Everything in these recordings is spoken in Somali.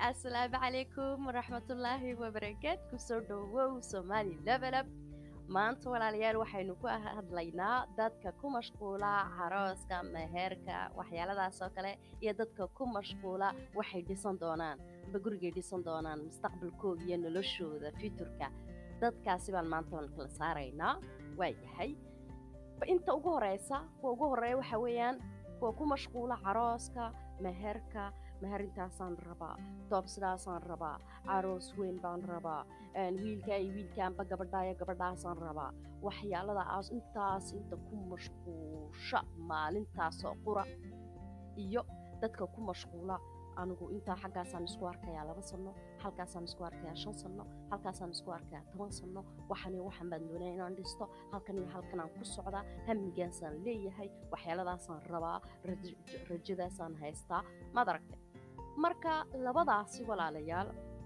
assalaamu calaykum waraxmatullaahi wabarakaatu kusoo dhowow soomaali levelab maanta walaalayaal waxaynu ku hadlaynaa dadka ku mashquula carooska meheerka waxyaaladaas oo kale iyo dadka ku mashquula waxay dhisan doonaan amba gurigay dhisan doonaan mustaqbalkooda iyo noloshooda futurka dadkaasi baan maanta waan kala saaraynaa waa yahay inta ugu horeysa kuwa ugu horeeya waxa weeyaan kuwa ku mashquula carooska meherka meherintaasaan rabaa doob sidaasaan rabaa caroos weyn baan rabaa wiilkaa iyo wiilkaanba gabadhaayo gabadhaasaan rabaa waxyaalada aas intaas inta ku mashquusha maalintaasoo qura iyo dadka ku mashquula anigu intaa xaggaasaan isku arkayaa laba sanno halkaasaan isku arkayaa shan sanno halkaasaan isku arkayaa toban sanno waxan iyo waxaan baan doonaya inaan dhisto halkan iyo halkanaan ku socdaa hamigaasaan leeyahay waxyaaladaasaan rabaa rajadaasaan haystaa maad aragtay marka labadaasi walaalayaal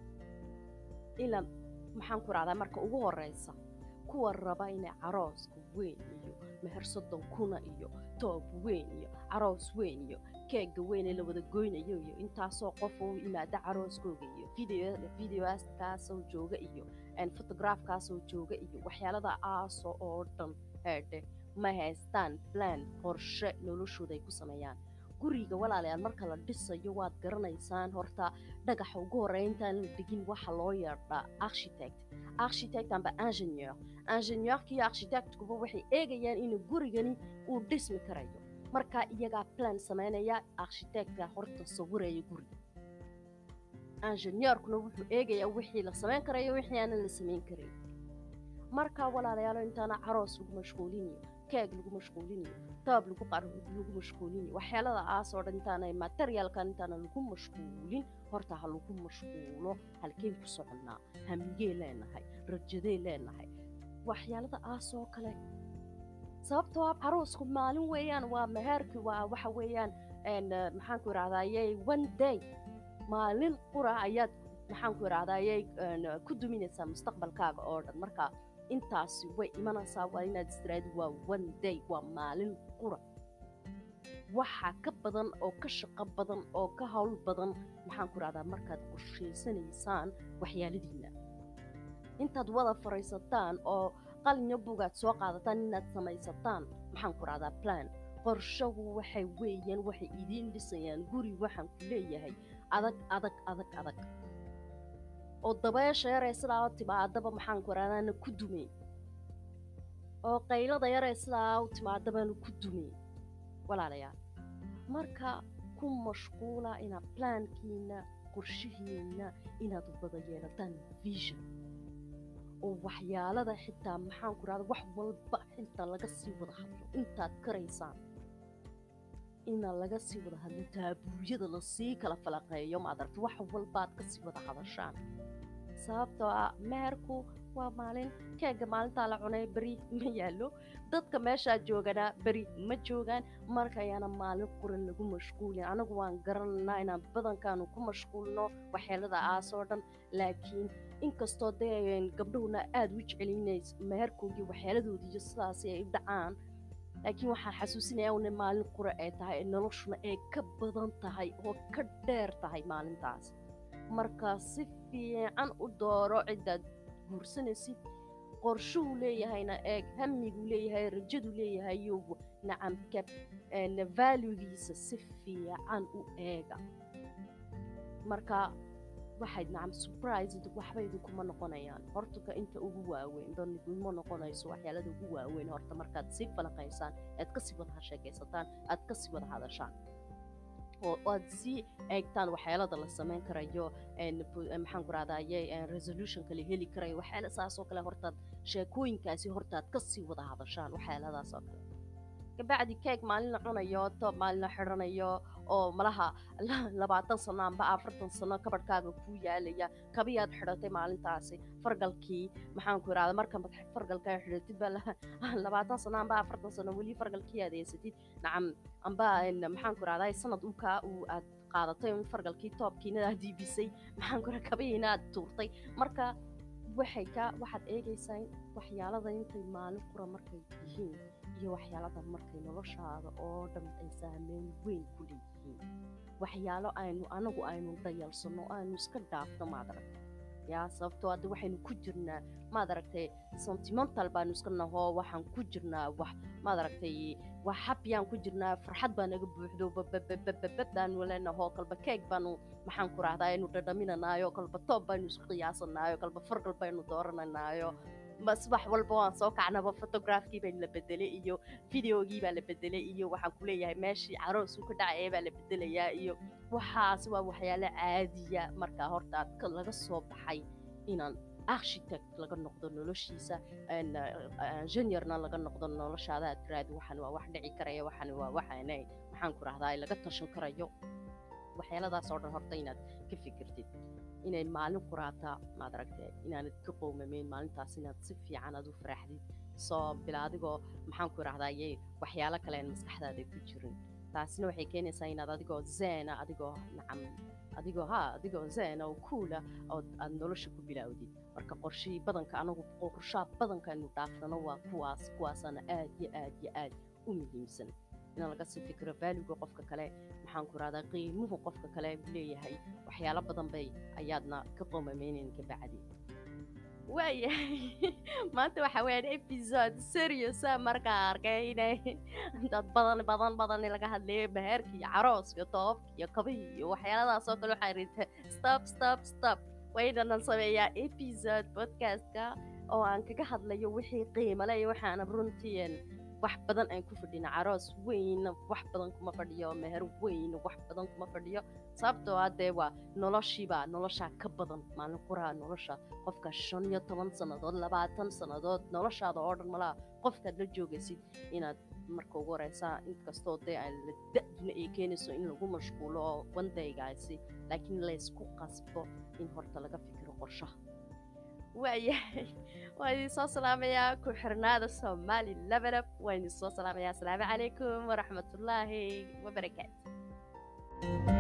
ila maxaan ku rahdaa marka ugu horeysa kuwa raba inay carooska weyn iyo meher soddon kuna iyo toob weyn iyo caroos weyn iyo keega weyn ee la wada goynayo iyo intaasoo qof u yimaada carooskooga iyo videoaskaasoo jooga iyo fotograafkaasoo jooga iyo waxyaalada aaso oo dhan heedhe ma haystaan plan qorshe noloshooda ay ku sameeyaan guriga walaalayaal marka la dhisayo waad garanaysaan horta dhagaxa ugu horreeya intaan la dhigin waxa loo yeedhaa architect architect amba ingenieur ingenieurka iyo architectkuba waxay eegayaan inuu gurigani uu dhismi karayo marka iyagaa plan samaynaya architectka horta sawiraya guriga ingenieurkuna wuxuu eegayaa wixii la samayn karayo wixii aanan la samayn karayn marka walaalayaalo intaana caroos lagu mashquulinayo keeg lagu mashquulinayo toob lagu lagu mashquulinayo waxyaalada aas oo dhan intaana materialkan intaana lagu mashquulin horta ha lagu mashquulo halkeen ku soconnaa hamigee leenahay rajadee leenahay waxyaalada aas oo kale sababtoo ah caroosku maalin weeyaan waa meheerki waa waxa weeyaan maxaan ku idhahdayey one day maalin qura ayaad maxaan ku idhahdayey ku duminaysaa mustaqbalkaaga oo dhan marka intaasi way imanaysaa waa inaad istiraadi waa one day waa maalin qura waxa ka badan oo ka shaqo badan oo ka hawl badan maxaan ku idhahdaa markaad qorshaysanaysaan waxyaaladiinna intaad wada fariisataan oo qalinyo bugaad soo qaadataan inaad samaysataan maxaan ku idhahdaa plan qorshahu waxay weeyaan waxay idiin dhisayaan guri waxaan ku leeyahay adag adag adag adag oo dabeesha yaree sidaa u timaadaba maxaan ku idhahdaana ku dumey oo qaylada yaree sidaa u timaadabaana ku dumey walaalayaal marka ku mashquula inaad plaankiina qorshihiina inaad wada yeelataan vision oo waxyaalada xitaa maxaan ku idhahda wax walba xitaa laga sii wada hadlo intaad karaysaan ina laga sii wada hadlo taabuuryada lasii kala falaqeeyo maad aragta wax walbaad ka sii wada hadashaan sababtoo ah meherku waa maalin keega maalintaa la cunay beri ma yaallo dadka meeshaa jooganaa beri ma joogaan marka ayaana maalin quran lagu mashquulin anagu waan garananaa inaan badankaanu ku mashquulno waxyeelada aas oo dhan laakiin inkastoo dee gabdhahuna aada u jecelinays meherkoogii waxyeeladoodii iyo sidaasi ay u dhacaan laakiin waxaan xasuusinaya una maalin qura ay tahay noloshuna ay ka badan tahay oo ka dheer tahay maalintaas marka si fiican u dooro ciddaad guursanaysid qorshuhu leeyahayna eeg hamiguu leeyahay rajadu leeyahayo nacamka valugiisa si fiican u eega marka waxayd nacam surprised waxba idinkuma noqonayaan hortaka inta ugu waaweyn daniguma noqonayso waxyaalada ugu waaweyn horta markaad sii falaqaysaan aad kasii wada hasheekaysataan aad kasii wada hadashaan oo aad sii eegtaan waxyaalada la samayn karayo maxaan ku rahdaye resolutionka la heli karayo waxyaala saasoo kale hortaad sheekooyinkaasi hortaad kasii wada hadashaan waxyaaladaas oo kale kabacdi keeg maalin la cunayo toob maalin la xidhanayo oo malaha labaatan sano amba afartan sano kabadhkaaga kuu yaalaya kabiyaad xidhatay maalintaasi fargalkii maxaan ku idhahda marka fargalkaa xidhatid baa labaatan sano amba afartan sano weli fargalkii aad haysatid nacam amba maxaan ku idhahda sanad ukaa uu aad qaadatay fargalkii toobkiina aad diibisay maxaan ku idhahda kabihiina aad tuurtay marka waxay ka waxaad eegaysaa waxyaalada intay maalin qura markay yihiin iyo waxyaaladan markay noloshaada oo dhan ay saameyn weyn ku leeyihiin waxyaalo aynu anagu aynu dayalsanno aynu iska dhaafno maad aragtay yaa sababtoo hadda waxaynu ku jirnaa maad aragtay sentimental baanu iska nahoo waxaan ku jirnaa wax maad aragtay wax happyaan ku jirnaa farxad baa naga buuxdo bababababab baanu leenahoo kalba keeg baanu maxaan ku rahdaa aynu dhadhaminanaayo kalba toob baynu isku qiyaasanaayo kalba fargal baynu doorananaayo ma subax walba waan soo kacnaba photografkii baa la bedelay iyo videogii baa la bedelay iyo waxaan ku leeyahay meeshii caroos uu ka dhacaya baa la bedelayaa iyo waxaas waa waxyaalo caadiya markaa horta aad laga soo baxay inaan architect laga noqdo noloshiisa engineerna laga noqdo noloshaada aad tiraahdo waxan waa wax dhici karaya waxan waa waxaanay maxaan ku rahdaa laga tashan karayo waxyaaladaas oo dhan horta inaad ka fikirtid inay maalin quraataa maad aragtay inaanad ka qowmameyn maalintaas inaad si fiican aad u faraxdid soo bila adigoo maxaan ku idhahdaa yay waxyaalo kale aan maskaxdaada ku jirin taasina waxay keenaysaa inaad adigoo zeena adigoo nacam adigoo ha adigoo zeena oo kuula ood aad nolosha ku bilaawdid marka qorshihii badanka anagu qorshaha badanka aynu dhaafsano waa kuwaas kuwaasaana aad iyo aad iyo aad u muhiimsan in laga sii fikiro valuga qofka kale maxaan ku rahdaa qiimuhu qofka kale leeyahay waxyaalo badan bay ayaadna ka qoomameynayn ka bacdi waayahay maanta waxa weeyaan episode seriosa markaa arkay inay dad badan badan badan laga hadlayo bahaarka iyo carooska iyo toobabka iyo kabihii iyo waxyaaladaas oo kale waxaa rinta stop stop stop waynanan sameeyaa episode podcastka oo aan kaga hadlayo wixii qiimale iyo waxaana runtii wax badan aan ku fadhina caroos weyn wax badan kuma fadhiyo meher weyn wax badan kuma fadhiyo sababtoo haddee waa noloshiibaa noloshaa ka badan maalin quraha nolosha qofka shan iyo toban sannadood labaatan sannadood noloshaada oo dhan malaha qofkaad la joogaysid inaad marka ugu horeysaa inkastoo dee aan la da-duna ay keenayso in lagu mashquulo oo wandaygaasi laakiin laysku qasbo in horta laga fikiro qorshaha waayahay waan idin soo salaamayaa ku xirnaada soomaali labanab waan idin soo salaamayaa asalaamu calaykum waraxmatullaahi wabarakaatu